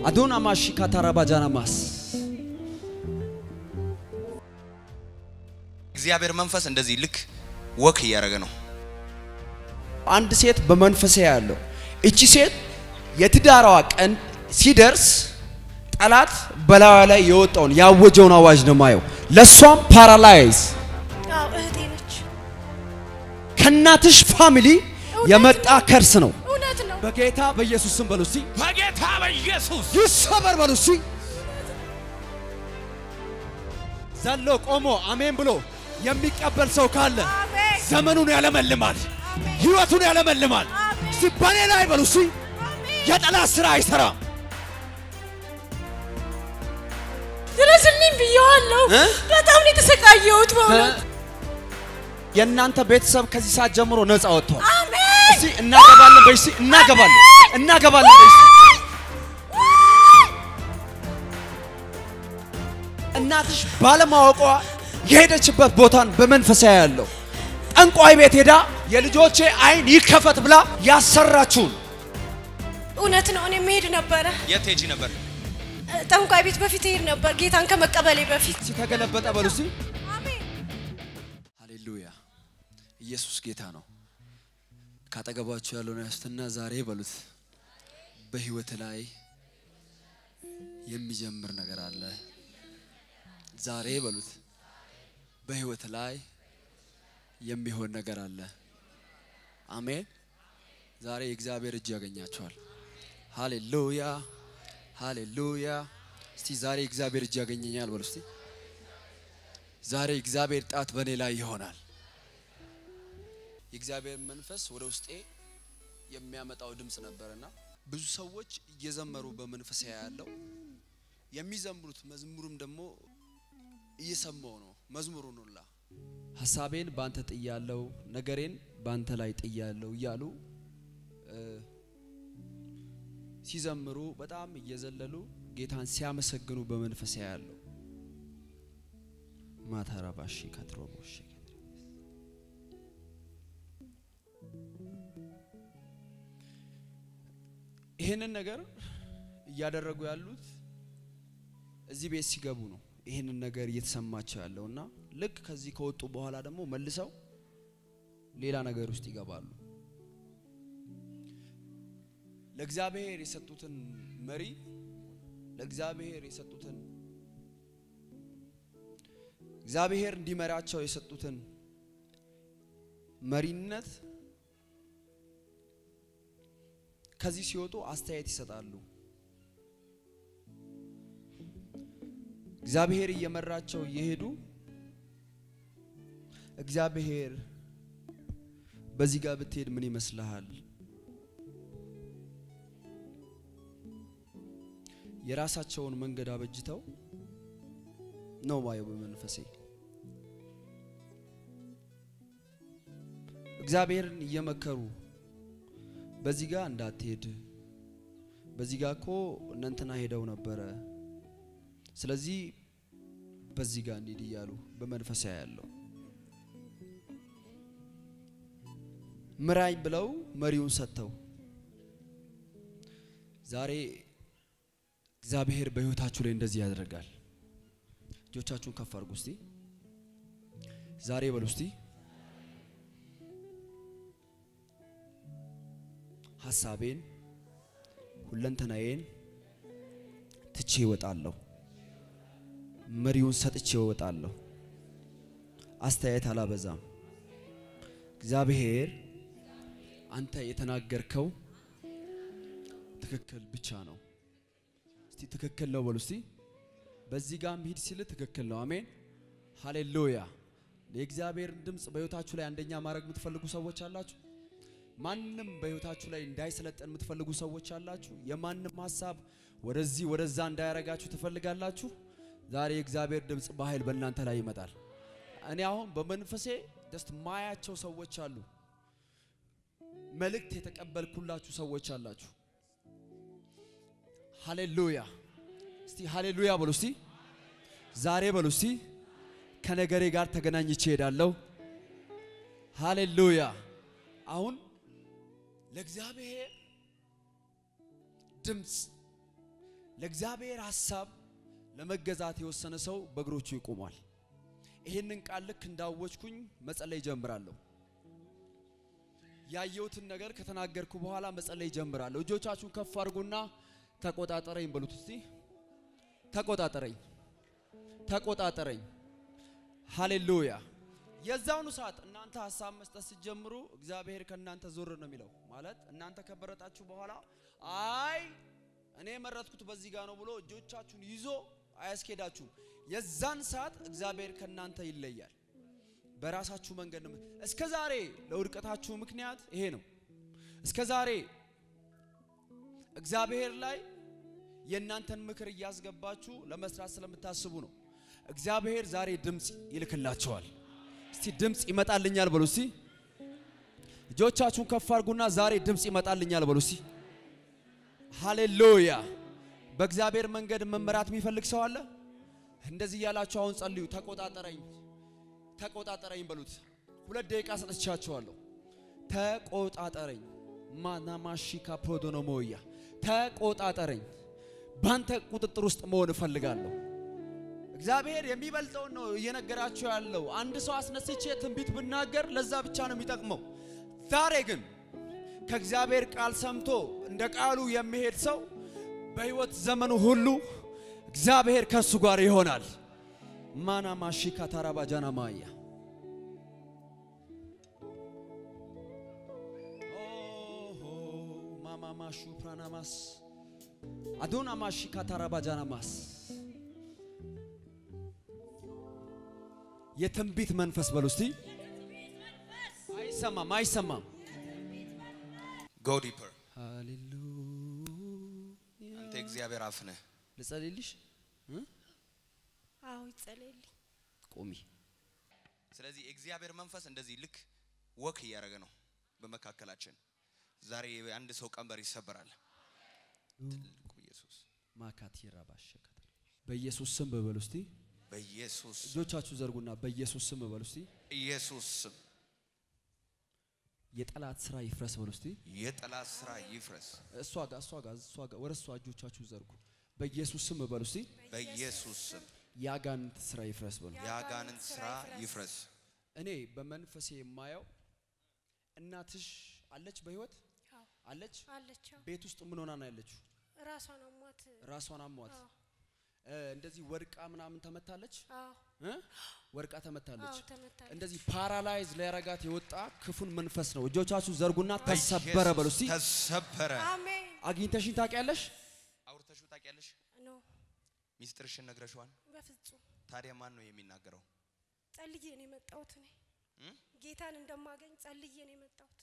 አዶና ማሺ ካታራባጃና ማስ እግዚአብሔር መንፈስ እንደዚህ ልክ ወክ እያደረገ ነው። አንድ ሴት በመንፈሴ ያለው እቺ ሴት የትዳሯ ቀን ሲደርስ ጠላት በላዩ ላይ የወጣውን ያወጀውን አዋጅ ነው ማየው። ለሷም ፓራላይዝ አዎ እህቴ ነች። ከእናትሽ ፋሚሊ የመጣ ከርስ ነው። እውነት ነው። በጌታ በኢየሱስ ስም በሉ እስቲ በጌታ በኢየሱስ ይሰበር በሉ እስቲ። ዘሎ ቆሞ አሜን ብሎ የሚቀበል ሰው ካለ አሜን። ዘመኑን ያለመልማል፣ ህይወቱን ያለመልማል። አሜን። እስቲ በኔ ላይ በሉ እስቲ አሜን። የጠላት ስራ አይሰራም። ድረስልኝ ብየዋለሁ። እ? በጣም ነው የተሰቃየሁት በእውነት። የእናንተ ቤተሰብ ከዚህ ሰዓት ጀምሮ ነፃ ወጥቷል። አሜን። እስቲ እናገባለን በይ እስቲ እናገባለን እናገባለን በይ እስቲ እናትሽ ባለማወቋ የሄደችበት ቦታን በመንፈሳዊ ያለው ጠንቋይ ቤት ሄዳ የልጆቼ አይን ይከፈት ብላ ያሰራችሁን እውነት ነው። እኔ መሄድ ነበረ የት ሄጂ ነበር? ጠንቋይ ቤት በፊት ሄድ ነበር ጌታን ከመቀበሌ በፊት። እስቲ ተገለበጠ በሉ እስቲ አሜን። ሃሌሉያ ኢየሱስ ጌታ ነው ካጠገባችሁ ያለውን ያስትና ዛሬ በሉት በህይወት ላይ የሚጀምር ነገር አለ ዛሬ በሉት በህይወት ላይ የሚሆን ነገር አለ አሜን ዛሬ የእግዚአብሔር እጅ ያገኛቸዋል ሃሌሉያ ሃሌሉያ እስቲ ዛሬ እግዚአብሔር እጅ ያገኘኛል በሉ እስቲ ዛሬ እግዚአብሔር ጣት በእኔ ላይ ይሆናል። የእግዚአብሔር መንፈስ ወደ ውስጤ የሚያመጣው ድምፅ ነበርና ብዙ ሰዎች እየዘመሩ በመንፈስ ያለው የሚዘምሩት መዝሙሩም ደግሞ እየሰማው ነው። መዝሙሩን ሁላ ሀሳቤን ባንተ ጥያለው፣ ነገሬን ባንተ ላይ ጥያለው እያሉ እ፣ ሲዘምሩ በጣም እየዘለሉ ጌታን ሲያመሰግኑ በመንፈስ ያለው ማታራባሺ ካትሮቦሽ ይህንን ነገር እያደረጉ ያሉት እዚህ ቤት ሲገቡ ነው። ይህንን ነገር እየተሰማቸው ያለው እና ልክ ከዚህ ከወጡ በኋላ ደግሞ መልሰው ሌላ ነገር ውስጥ ይገባሉ። ለእግዚአብሔር የሰጡትን መሪ ለእግዚአብሔር የሰጡትን እግዚአብሔር እንዲመራቸው የሰጡትን መሪነት ከዚህ ሲወጡ አስተያየት ይሰጣሉ። እግዚአብሔር እየመራቸው እየሄዱ እግዚአብሔር በዚህ ጋር ብትሄድ ምን ይመስልሃል? የራሳቸውን መንገድ አበጅተው ነው ማየው በመንፈሴ እግዚአብሔርን እየመከሩ በዚህ ጋር እንዳትሄድ፣ በዚህ ጋር እኮ እነንትና ሄደው ነበረ፣ ስለዚህ በዚህ ጋር እንሂድ እያሉ በመንፈሳ ያለው ምራኝ ብለው መሪውን ሰጥተው ዛሬ እግዚአብሔር በሕይወታችሁ ላይ እንደዚህ ያደርጋል። እጆቻችሁን ከፍ አድርጉ እስቲ። ዛሬ በሉ እስቲ ሀሳቤን ሁለንተናዬን ትቼ እወጣለሁ። መሪውን ሰጥቼ እወጣለሁ። አስተያየት አላበዛም። እግዚአብሔር አንተ የተናገርከው ትክክል ብቻ ነው። እስቲ ትክክል ነው በሉ እስቲ። በዚህ ጋር ሂድ ሲል ትክክል ነው። አሜን ሃሌሉያ። የእግዚአብሔርን ድምፅ በሕይወታችሁ ላይ አንደኛ ማድረግ የምትፈልጉ ሰዎች አላችሁ። ማንም በሕይወታችሁ ላይ እንዳይሰለጠን የምትፈልጉ ሰዎች አላችሁ። የማንም ሀሳብ ወደዚህ ወደዛ እንዳያረጋችሁ ትፈልጋላችሁ። ዛሬ የእግዚአብሔር ድምፅ በኃይል በእናንተ ላይ ይመጣል። እኔ አሁን በመንፈሴ ደስት ማያቸው ሰዎች አሉ። መልእክት የተቀበልኩላችሁ ሰዎች አላችሁ። ሃሌሉያ እስቲ ሃሌሉያ በሉ እስቲ። ዛሬ በሉ እስቲ ከነገሬ ጋር ተገናኝቼ እሄዳለሁ። ሃሌሉያ አሁን ለእግዚአብሔር ድምፅ ለእግዚአብሔር ሐሳብ ለመገዛት የወሰነ ሰው በእግሮቹ ይቆማል። ይህንን ቃል ልክ እንዳወጅኩኝ መጸለይ ጀምራለሁ። ያየሁትን ነገር ከተናገርኩ በኋላ መጸለይ ጀምራለሁ። እጆቻችሁን ከፍ አድርጉና ተቆጣጠረኝ በሉት እስቲ። ተቆጣጠረኝ፣ ተቆጣጠረኝ። ሃሌሉያ። የዛውኑ ሰዓት እናንተ ሀሳብ መስጠት ስትጀምሩ እግዚአብሔር ከእናንተ ዞር ነው የሚለው። ማለት እናንተ ከበረጣችሁ በኋላ አይ እኔ የመረጥኩት በዚህ ጋር ነው ብሎ እጆቻችሁን ይዞ አያስኬዳችሁም። የዛን ሰዓት እግዚአብሔር ከእናንተ ይለያል። በራሳችሁ መንገድ ነው። እስከ ዛሬ ለውድቀታችሁ ምክንያት ይሄ ነው። እስከ ዛሬ እግዚአብሔር ላይ የእናንተን ምክር እያስገባችሁ ለመስራት ስለምታስቡ ነው። እግዚአብሔር ዛሬ ድምፅ ይልክላቸዋል። እስቲ ድምፅ ይመጣልኛል በሉ እስቲ። እጆቻችሁን ከፍ አድርጉና ዛሬ ድምፅ ይመጣልኛል በሉ እስቲ። ሃሌሉያ። በእግዚአብሔር መንገድ መመራት የሚፈልግ ሰው አለ? እንደዚህ እያላችሁ አሁን ጸልዩ። ተቆጣጠረኝ፣ ተቆጣጠረኝ በሉት። ሁለት ደቂቃ ሰጥቻችኋለሁ። ተቆጣጠረኝ። ማናማሺካ ፖዶኖሞያ ተቆጣጠረኝ። ባንተ ቁጥጥር ውስጥ መሆን እፈልጋለሁ። እግዚአብሔር የሚበልጠውን ነው እየነገራችሁ ያለው። አንድ ሰው አስነስቼ ትንቢት ብናገር ለዛ ብቻ ነው የሚጠቅመው። ዛሬ ግን ከእግዚአብሔር ቃል ሰምቶ እንደ ቃሉ የሚሄድ ሰው በሕይወት ዘመኑ ሁሉ እግዚአብሔር ከሱ ጋር ይሆናል። ማና ማሺካ ታራባጃና ማያ ማማማሹ ፕራናማስ አዶና ማሺካ ታራባጃናማስ የትንቢት መንፈስ በሉ እስቲ። አይሰማም፣ አይሰማም። ጎ ዲፐር ሃሌሉያ አንተ የእግዚአብሔር አፍ ነህ። ልጸልይልሽ እ? አዎ ይጸለይልኝ። ቁሚ። ስለዚህ የእግዚአብሔር መንፈስ እንደዚህ ልክ ወክ እያደረገ ነው በመካከላችን። ዛሬ አንድ ሰው ቀንበር ይሰበራል። ትልቁ ኢየሱስ ማካቲራ ባሸከተ በኢየሱስ ስም በበሉ እስቲ። በኢየሱስ እጆቻችሁ ዘርጉና በኢየሱስ ስም በሉ እስቲ። ኢየሱስ ስም የጠላት ስራ ይፍረስ በሉ እስቲ። የጠላት ስራ ይፍረስ። እሷ ጋር እሷ ጋር እሷ ጋር ወደ እሷ እጆቻችሁ ዘርጉ። በኢየሱስ ስም በሉ እስቲ። በኢየሱስ ስም የአጋንንት ስራ ይፍረስ በሉ። የአጋንንት ስራ ይፍረስ። እኔ በመንፈሴ የማየው እናትሽ አለች፣ በህይወት አዎ አለች። አለች። አዎ ቤት ውስጥ ምን ሆና ነው ያለችው? ራሷን አሟት። ራሷን አሟት አዎ እ፣ እንደዚህ ወድቃ ምናምን ተመታለች አዎ እ? ወድቃ ተመታለች። አዎ ተመታለች። እንደዚህ ፓራላይዝ ሊያረጋት የወጣ ክፉን መንፈስ ነው። እጆቻችሁ ዘርጉና ተሰበረ በሉ እስቲ። ተሰበረ። አሜን አግኝተሽኝ ታውቂያለሽ? አውርተሽው ታውቂያለሽ? ኖ ሚስጥርሽን ነግረሽዋል? በፍጹም ታዲያ ማን ነው የሚናገረው? ጸልዬ ነው የመጣሁት። እኔ እም? ጌታን እንደማገኝ ጸልዬ ነው የመጣሁት።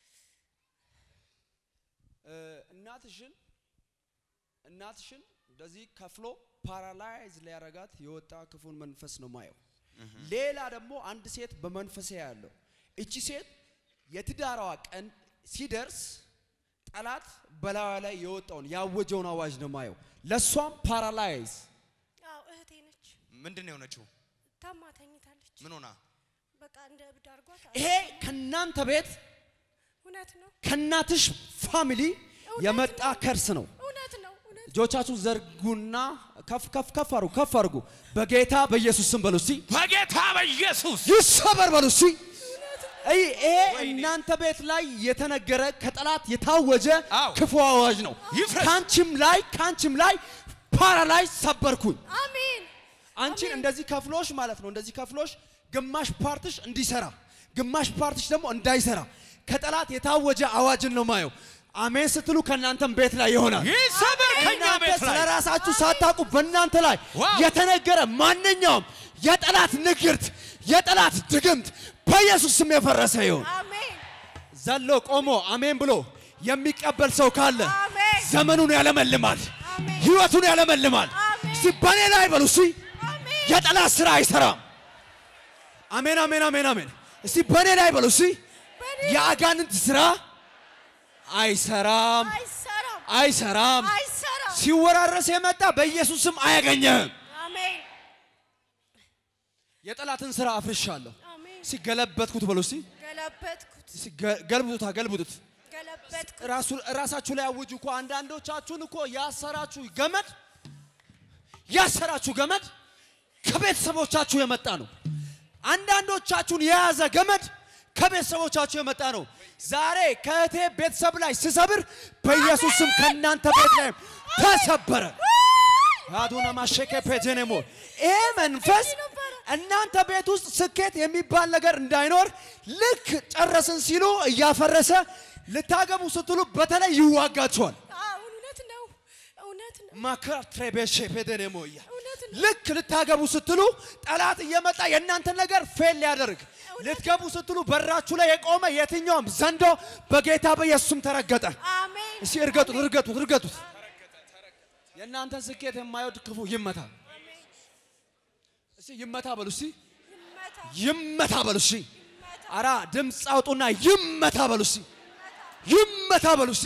እ፣ እናትሽን እናትሽን እንደዚህ ከፍሎ ፓራላይዝ ሊያረጋት የወጣ ክፉን መንፈስ ነው ማየው። ሌላ ደግሞ አንድ ሴት በመንፈሴ ያለው እቺ ሴት የትዳሯ ቀን ሲደርስ ጠላት በላዩ ላይ የወጣውን ያወጀውን አዋጅ ነው ማየው። ለሷም ፓራላይዝ አዎ እህቴ ነች። ምንድን ነው የሆነችው? ታማ ተኝታለች። ምን ሆና? በቃ እንደ እብድ አድርጓት። ይሄ ከናንተ ቤት እውነት ነው ከናትሽ ፋሚሊ የመጣ ከርስ ነው። እውነት ነው እውነት እጆቻችሁን ዘርጉና ከፍ ከፍ ከፍ አርጉ ከፍ አርጉ። በጌታ በኢየሱስ ስም በሉ እስቲ በጌታ በኢየሱስ ይሰበር በሉ እስቲ። አይ ይሄ ወይኔ። እናንተ ቤት ላይ የተነገረ ከጠላት የታወጀ አዎ። ክፉ አዋጅ ነው። ይፍረስ። ካንቺም ላይ ካንቺም ላይ ፓራላይዝ ሰበርኩኝ። አሜን አንቺን እንደዚህ ከፍሎሽ ማለት ነው። እንደዚህ ከፍሎሽ ግማሽ ፓርትሽ እንዲሰራ ግማሽ ፓርትሽ ደግሞ እንዳይሰራ ከጠላት የታወጀ አዋጅን ነው ማየው። አሜን ስትሉ ከእናንተም ቤት ላይ ይሆናል። ይሰበር ከኛ እናንተ ቤት ስለ ላይ ራሳችሁ ሳታውቁ በእናንተ ላይ ዋው! የተነገረ ማንኛውም የጠላት ንግርት፣ የጠላት ድግምት በኢየሱስ ስም የፈረሰ ይሁን። አሜን ዘሎ ቆሞ አሜን ብሎ የሚቀበል ሰው ካለ አሜን ዘመኑን ያለመልማል፣ አሜን ህይወቱን ያለመልማል። አሜን። እስቲ በኔ ላይ በሉ እስቲ አሜን የጠላት ስራ አይሰራም። አሜን አሜን አሜን አሜን። እስቲ በኔ ላይ በሉ እስቲ በኔ የአጋንንት ስራ አይሰራም አይሰራም አይሰራም። አይሰራም። ሲወራረስ የመጣ በኢየሱስ ስም አያገኘህም። አሜን የጠላትን ስራ አፍርሻለሁ። አሜን ሲገለበጥኩት በሉ እስቲ ገለበጥኩት እስቲ ገ- ገልብጡታ ገልብጡት። ገለበጥኩ። ራሱ ራሳችሁ ላይ አውጁ እኮ አንዳንዶቻችሁን እኮ ያሰራችሁ ገመድ ያሰራችሁ ገመድ ከቤተሰቦቻችሁ የመጣ ነው። አንዳንዶቻችሁን የያዘ ገመድ ከቤተሰቦቻችሁ የመጣ ነው። ዛሬ ከእህቴ ቤተሰብ ላይ ስሰብር በኢየሱስ ስም ከእናንተ ቤት ላይ ተሰበረ። አዱና ማሸከ ፔጀኔሞ ይሄ መንፈስ እናንተ ቤት ውስጥ ስኬት የሚባል ነገር እንዳይኖር ልክ ጨረስን ሲሉ እያፈረሰ ልታገቡ ስትሉ በተለይ ይዋጋቸዋል። አዎ፣ እውነት ነው፣ እውነት ነው፣ ማክራትሬቤሼ ፔደኔሞያ እውነት ነው። ልክ ልታገቡ ስትሉ ጠላት እየመጣ የእናንተን ነገር ፌል ሊያደርግ ልትገቡ ስትሉ በራችሁ ላይ የቆመ የትኛውም ዘንዶ በጌታ በኢየሱስም ተረገጠ። አሜን። እስቲ እርገጡት፣ እርገጡት፣ እርገጡት። የእናንተን ስኬት የማይወድ ክፉ ይመታ። እስቲ ይመታ በሉ። እስቲ ይመታ፣ ይመታ በሉ። እስቲ ይመታ፣ አራ ድምፅ አውጡና ይመታ በሉ። እስቲ ይመታ በሉ። እስቲ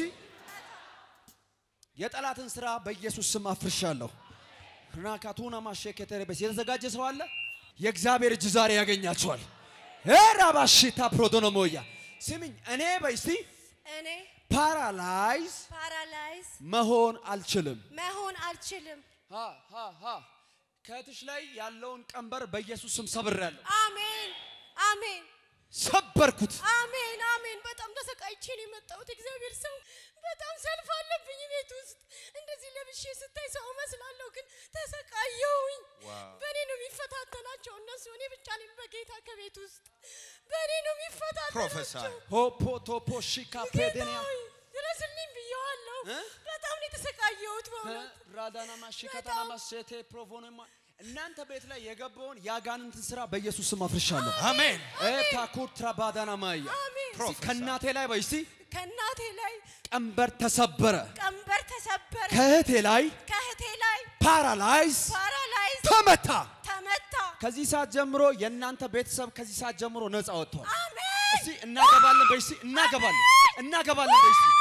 የጠላትን ስራ በኢየሱስ ስም አፍርሻለሁ። ራካቱና ማሸከተረበስ የተዘጋጀ ሰው አለ። የእግዚአብሔር እጅ ዛሬ ያገኛቸዋል። ራባሽታ ፕሮዶኖሞያ ስሚኝ፣ እኔ በስቲ እኔ ፓራላይዝ ፓራላይዝ መሆን አልችልም። መሆን አልችልም። ሃ ሃ ሃ ከእህትሽ ላይ ያለውን ቀንበር በኢየሱስ ስም ሰብሬያለሁ። አሜን፣ አሜን፣ ሰበርኩት። አሜን፣ አሜን። በጣም ተሰቃይቼ ነው የመጣሁት። እግዚአብሔር ሰው በጣም ሰልፍ አለብኝ ቤት ውስጥ እንደዚህ ለብሼ ስታይ ሰው እመስላለሁ፣ ግን ተሰቃየሁኝ። ዋው። በእኔ ነው የሚፈታተናቸው እነሱ። እኔ ብቻ ነኝ በጌታ ከቤት ውስጥ በእኔ ነው የሚፈታተናቸው። ፕሮፌሰር ሆፖ ቶፖ ሺካ ፔዴንያ ጌታዊ ድረስልኝ ብየዋለሁ። እ? በጣም ነው የተሰቃየሁት በእውነት ራዳና ማሺ ከተና ማሴቴ ፕሮቮኖማ እናንተ ቤት ላይ የገባውን የአጋንንትን ስራ በኢየሱስ ስም አፍርሻለሁ። አሜን ታኩር ትራባዳና ማያ አሜን። ፕሮፌሰር ከእናቴ ላይ በይ እስቲ ከእናቴ ላይ ቀንበር ተሰበረ። ቀንበር ተሰበረ። ከእህቴ ላይ ከእህቴ ላይ ፓራላይዝ ፓራላይዝ ተመታ። ተመታ። ከዚህ ሰዓት ጀምሮ የእናንተ ቤተሰብ ከዚህ ሰዓት ጀምሮ ነፃ ወጥቷል። አሜን። እስቲ እናገባለን በይ እስቲ እናገባለን እናገባለን በይ እስቲ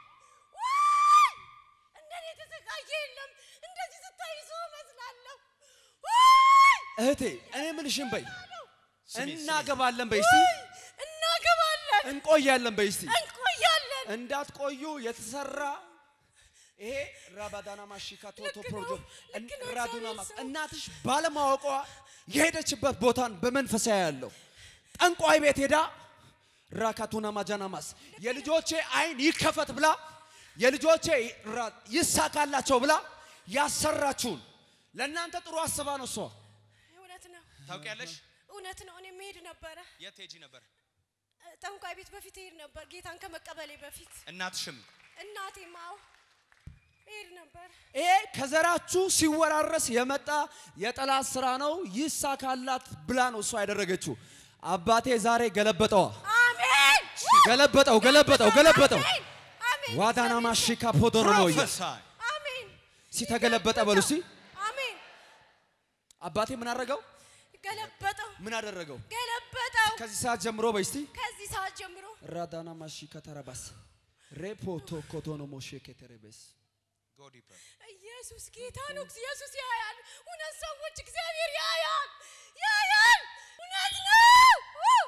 ዋይ! እንደኔ የተሰቃየ የለም። እንደዚህ ስታይ ሰው እመስላለሁ። ዋይ! እህቴ እኔ ምልሽን በይ ስሚ፣ እናገባለን በይ እስቲ እናገባለን፣ እንቆያለን በይ እስቲ እንቆያለን። እንዳትቆዩ የተሰራ ይሄ ራባዳና ማሺካ ቶቶ ልክ ነው፣ ፕሮጆ ልክ ነው፣ ራዱና እግዚአብሔር ማስ ሰው። እናትሽ ባለማወቋ የሄደችበት ቦታን በመንፈሳዊ ያለው ጠንቋይ ቤት ሄዳ ራካቱና ማጃናማስ የልጆቼ አይን ይከፈት ብላ የልጆቼ ራ- ይሳካላቸው ብላ ያሰራችሁን ለእናንተ ጥሩ አስባ ነው እሷ እውነት ነው፣ ታውቂያለሽ እውነት ነው። እኔ መሄድ ነበረ የት ሄጂ ነበር ጠንቋይ ቤት በፊት ሄድ ነበር፣ ጌታን ከመቀበሌ በፊት እናትሽም እናቴ ማው ሄድ ነበር። ይሄ ከዘራችሁ ሲወራረስ የመጣ የጠላት ስራ ነው። ይሳካላት ብላ ነው እሷ ያደረገችው። አባቴ ዛሬ ገለበጠዋ፣ አሜን፣ ገለበጠው፣ ገለበጠው፣ ገለበጠው። አሜን፣ አሜን፣ ዋዳና ማሺካ ፖዶሮ ነው ያ ፕሮፌሰር አሜን፣ ሲተገለበጠ በሉ እስቲ አሜን። አባቴ ምን አደረገው? ገለበጠው፣ ምን አደረገው? ገለበጠው። ከዚህ ሰዓት ጀምሮ በይ እስቲ ከዚህ ሰዓት ጀምሮ ራዳና ማሺካ ተረባስ ሬፖቶ ኮቶኖ ሞሼ ከተረበስ ጎ ዲፐር ኢየሱስ ጌታ ነው። ኢየሱስ ያያል። እውነት ሰዎች እግዚአብሔር ያያል፣ ያያል። እውነት ነው፣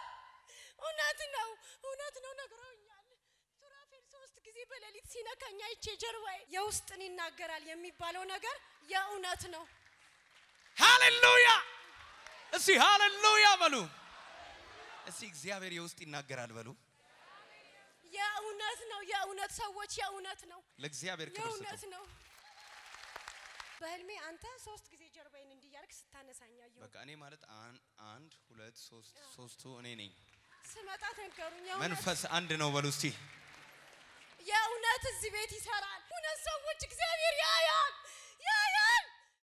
እውነት ነው፣ እውነት ነው። ነግረውኛል። ሱራፌል ሶስት ጊዜ በሌሊት ሲነካኝ አይቼ ጀርባዬ የውስጥን ይናገራል የሚባለው ነገር የእውነት ነው። ሃሌሉያ እስቲ ሃሌሉያ በሉ እስቲ እግዚአብሔር የውስጥ ይናገራል በሉ የእውነት ነው። የእውነት ሰዎች የእውነት ነው። ለእግዚአብሔር ክብር የእውነት ስጡ ነው። በህልሜ አንተ ሶስት ጊዜ ጀርባዬን እንዲያርግ ስታነሳኝ አየሁ። በቃ እኔ ማለት አን- አንድ ሁለት ሶስት ሶስቱ እኔ ነኝ ስመጣ ተንገሩኝ። የእውነት መንፈስ አንድ ነው በሉ እስቲ የእውነት እዚህ ቤት ይሰራል። እውነት ሰዎች እግዚአብሔር ያያል፣